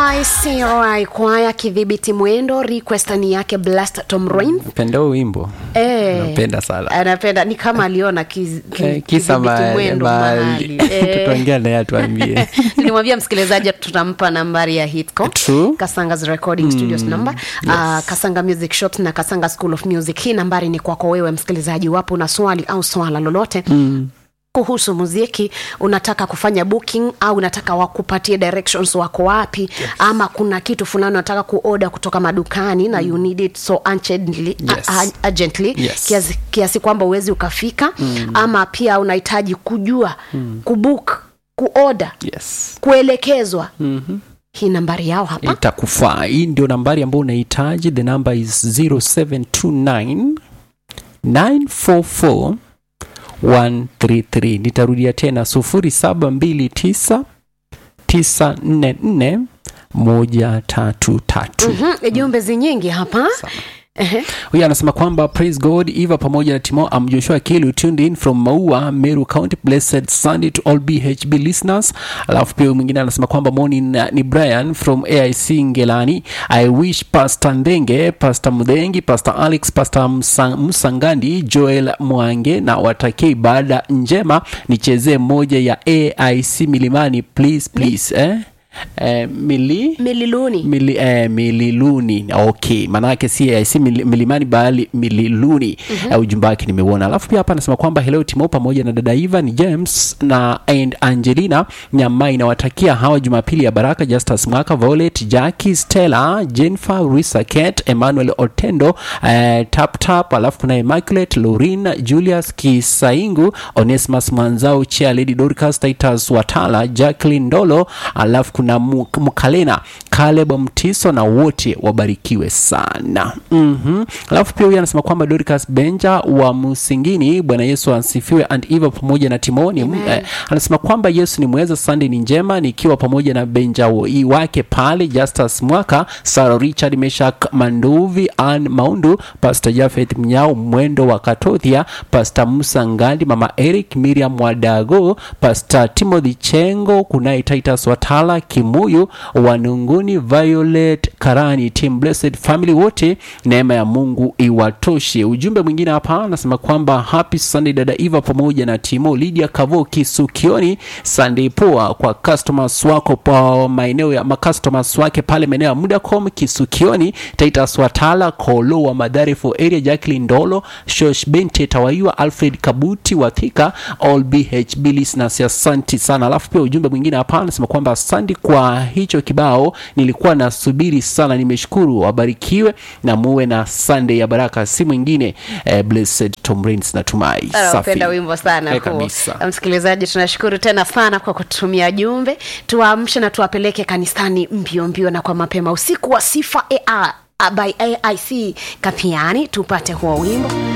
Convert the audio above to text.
ICRI kwaya kidhibiti mwendo request ni yake blast tom Rain. penda huu wimbo Eh, napenda sana anapenda ni kama aliona kiz- ki- Eh, kisa kidhibiti ma- mwendo mahali mahali Eh, tutaongea naye atuambie tulimwambia msikilizaji tutampa nambari ya hitco True. kasangas recording studios number uh, kasanga music shops na kasanga school of music hii nambari ni kwako wewe msikilizaji wapo na swali au swala lolote mm kuhusu muziki unataka kufanya booking au unataka wakupatie directions wako wapi yes. ama kuna kitu fulani unataka kuoda kutoka madukani na you need it so urgently, Yes. uh, urgently Yes. kiasi, kiasi kwamba uwezi ukafika mm. ama pia unahitaji kujua mm. kubook kuoda yes kuelekezwa mm-hmm. hii nambari yao hapa itakufaa hii ndio nambari ambayo unahitaji the number is 0729 944 133 nitarudia tena 0729 944 133 Mhm, jumbe zi nyingi hapa Ehe. huyu anasema kwamba praise god eva pamoja na timo am joshua kilu tuned in from maua meru county blessed sunday to all bhb listeners alafu pia huyu mwingine anasema kwamba morning uh, ni brian from aic ngelani i wish pastor ndenge pastor mdhengi pastor alex pastor Msa- msangandi joel mwange na watakie ibada njema nichezee moja ya aic milimani please please eh? Eh, mili mililuni Mili, eh, mililuni okay maanake si eh, si mili, milimani bali mililuni mm-hmm. eh, ujumbe wake nimeuona alafu pia hapa anasema kwamba hello timo pamoja na dada iva ni james na and angelina nyamai nawatakia hawa jumapili ya baraka justus mwaka violet jacki stella jennifer risaket emmanuel otendo eh, tap tap alafu kuna immaculate lorin julius kisaingu onesmus mwanzao chia lady dorcas titus watala jacklin ndolo alafu kuna Mu- mkalena caleb mtiso na wote wabarikiwe sana mm-hmm. alafu pia huyu anasema kwamba dorcas benja wa msingini bwana yesu asifiwe and eva pamoja na timoni eh, anasema kwamba yesu ni mweza sunday ni njema nikiwa pamoja na benja woi wake pale justus mwaka sara richard meshak manduvi an maundu pastor jafeth mnyao mwendo wa katothia pastor musa ngandi mama eric miriam wadago pastor timothy chengo kunaye titus watala kimuyu wanunguni violet karani team blessed family wote neema ya mungu iwatoshe ujumbe mwingine hapa anasema kwamba happy sunday dada eva pamoja na timo lydia kavo kisukioni sunday poa kwa customers wako pa maeneo ya macustomers wake pale maeneo ya mudacom kisukioni titus watala kolo wa madhari for area jacklin ndolo shosh bente tawaiwa alfred kabuti wathika all bhb listeners asanti sana alafu pia ujumbe mwingine hapa anasema kwamba asante kwa hicho kibao nilikuwa nasubiri sana nimeshukuru wabarikiwe na muwe na sunday ya baraka si mwingine eh, blessed tom Rains natumai Safi. napenda wimbo sana Eh, huo. kabisa. msikilizaji tunashukuru tena sana kwa kutumia jumbe tuwaamshe na tuwapeleke kanisani mbio mbio na kwa mapema usiku wa sifa AI, by aic kapiani tupate huo wimbo